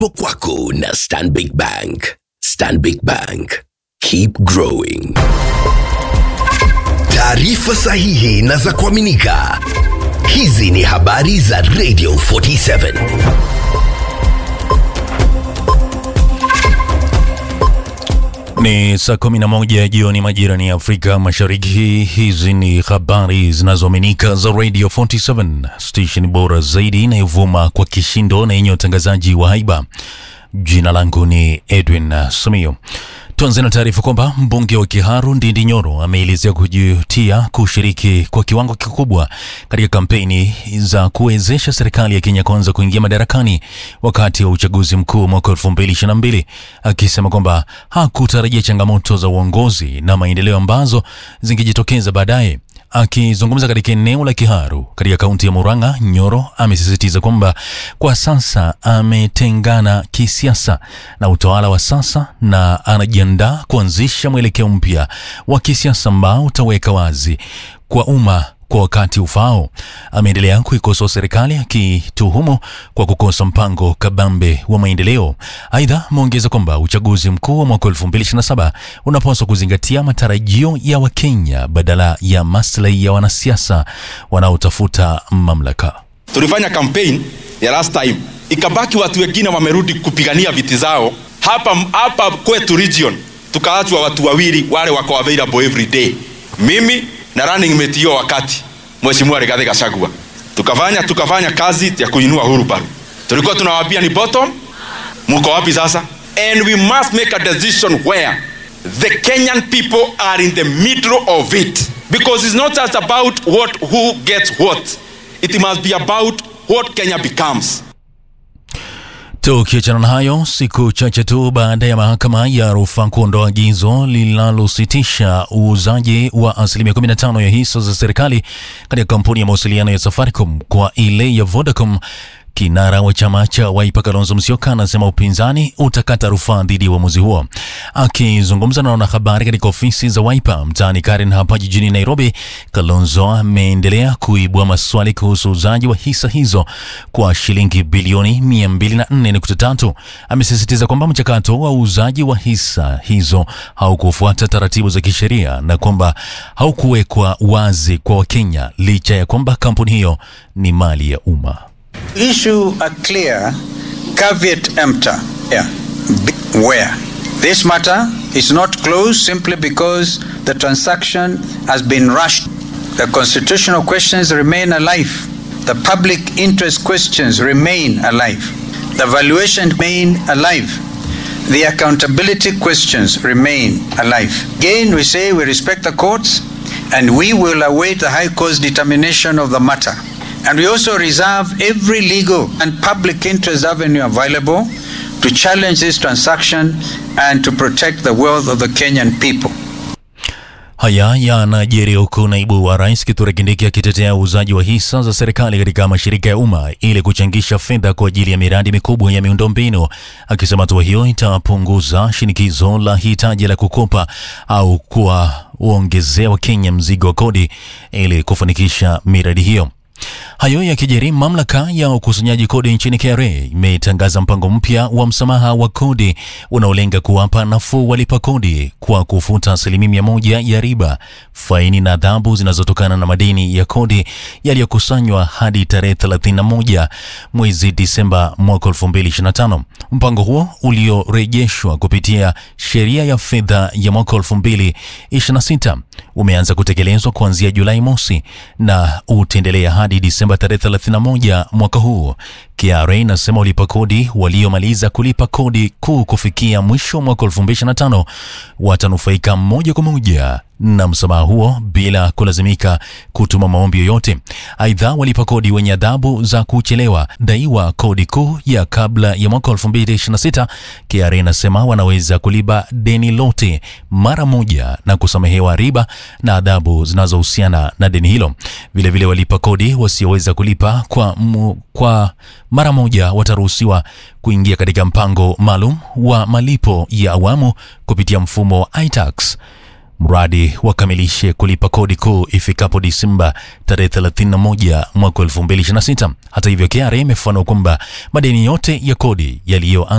kwako na Stanbic Bank. Stanbic Bank. Keep growing. Taarifa sahihi na za kuaminika. Hizi ni habari za Radio 47. Ni saa kumi na moja jioni majirani ya Afrika Mashariki. Hizi ni habari zinazoaminika za Radio 47, station bora zaidi inayovuma kwa kishindo na yenye utangazaji wa haiba. Jina langu ni Edwin Samio. Tuanze na taarifa kwamba mbunge wa Kiharu Ndindi Nyoro ameelezea kujutia kushiriki kwa kiwango kikubwa katika kampeni za kuwezesha serikali ya Kenya Kwanza kuingia madarakani wakati wa uchaguzi mkuu mwaka 2022 akisema kwamba hakutarajia changamoto za uongozi na maendeleo ambazo zingejitokeza baadaye. Akizungumza katika eneo la Kiharu katika kaunti ya Murang'a, Nyoro amesisitiza kwamba kwa sasa ametengana kisiasa na utawala wa sasa na anajiandaa kuanzisha mwelekeo mpya wa kisiasa ambao utaweka wazi kwa umma kwa wakati ufao. Ameendelea kuikosoa serikali akituhumu kwa kukosa mpango kabambe wa maendeleo. Aidha, ameongeza kwamba uchaguzi mkuu wa mwaka 2027 unapaswa kuzingatia matarajio ya Wakenya badala ya maslahi ya wanasiasa wanaotafuta mamlaka. Tulifanya campaign ya last time, ikabaki watu wengine wamerudi kupigania viti zao hapa hapa kwetu region, tukaachwa watu wawili wale wako available every day, mimi na running mate hiyo wakati Mheshimiwa Rigathi Gachagua, tukafanya tukafanya kazi ya kuinua Uhuru Park. Tulikuwa tunawaambia ni bottom, mko wapi sasa? And we must make a decision where the Kenyan people are in the middle of it because it's not just about what who gets what, it must be about what Kenya becomes. Tukiachana na hayo, siku chache tu baada ya mahakama ya rufaa kuondoa agizo linalositisha uuzaji wa asilimia 15 ya hisa za serikali katika kampuni ya mawasiliano ya Safaricom kwa ile ya Vodacom, kinara wa chama cha Wiper Kalonzo Musyoka anasema upinzani utakata rufaa dhidi ya uamuzi huo. Akizungumza na wanahabari katika ofisi za Wiper mtaani Karen hapa jijini Nairobi, Kalonzo ameendelea kuibua maswali kuhusu uuzaji wa hisa hizo kwa shilingi bilioni 204.3. Amesisitiza kwamba mchakato wa uuzaji wa hisa hizo haukufuata taratibu za kisheria na kwamba haukuwekwa wazi kwa Wakenya licha ya kwamba kampuni hiyo ni mali ya umma. issue a clear caveat emptor yeah, be- where this matter is not closed simply because the transaction has been rushed. The constitutional questions remain alive. The public interest questions remain alive. The valuation remain alive. The accountability questions remain alive. Again, we say we respect the courts and we will await the High Court's determination of the matter. And we also reserve every legal and public interest avenue available to challenge this transaction and to protect the wealth of the Kenyan people. Haya yanajiri huku naibu wa rais Kithure Kindiki akitetea uuzaji wa hisa za serikali katika mashirika ya umma ili kuchangisha fedha kwa ajili ya miradi mikubwa ya miundombinu, akisema hatua hiyo itapunguza shinikizo la hitaji la kukopa au kuwaongezea Wakenya mzigo wa kodi ili kufanikisha miradi hiyo. Hayo yakijiri, mamlaka ya ukusanyaji kodi nchini KRA imetangaza mpango mpya wa msamaha wa kodi unaolenga kuwapa nafuu walipa kodi kwa kufuta asilimia mia moja ya riba, faini na adhabu zinazotokana na madeni ya kodi yaliyokusanywa hadi tarehe 31 mwezi Disemba mwaka 2025. Mpango huo uliorejeshwa kupitia sheria ya fedha ya mwaka 2026 umeanza kutekelezwa kuanzia Julai mosi na utaendelea hadi Disemba tarehe 31 mwaka huu. KRA inasema walipa kodi waliomaliza kulipa kodi kuu kufikia mwisho wa mwaka 2025 watanufaika moja kwa moja na msamaha huo bila kulazimika kutuma maombi yoyote. Aidha, walipa kodi wenye adhabu za kuchelewa daiwa kodi kuu ya kabla ya mwaka 2026, KRA inasema wanaweza kulipa deni lote mara moja na kusamehewa riba na adhabu zinazohusiana na deni hilo. Vilevile, walipa kodi wasioweza kulipa kwa, mu, kwa mara moja wataruhusiwa kuingia katika mpango maalum wa malipo ya awamu kupitia mfumo wa iTax. mradi wakamilishe kulipa kodi kuu ifikapo Disemba tarehe 31 mwaka 2026. Hata hivyo, KRA imefafanua kwamba madeni yote ya kodi yaliyo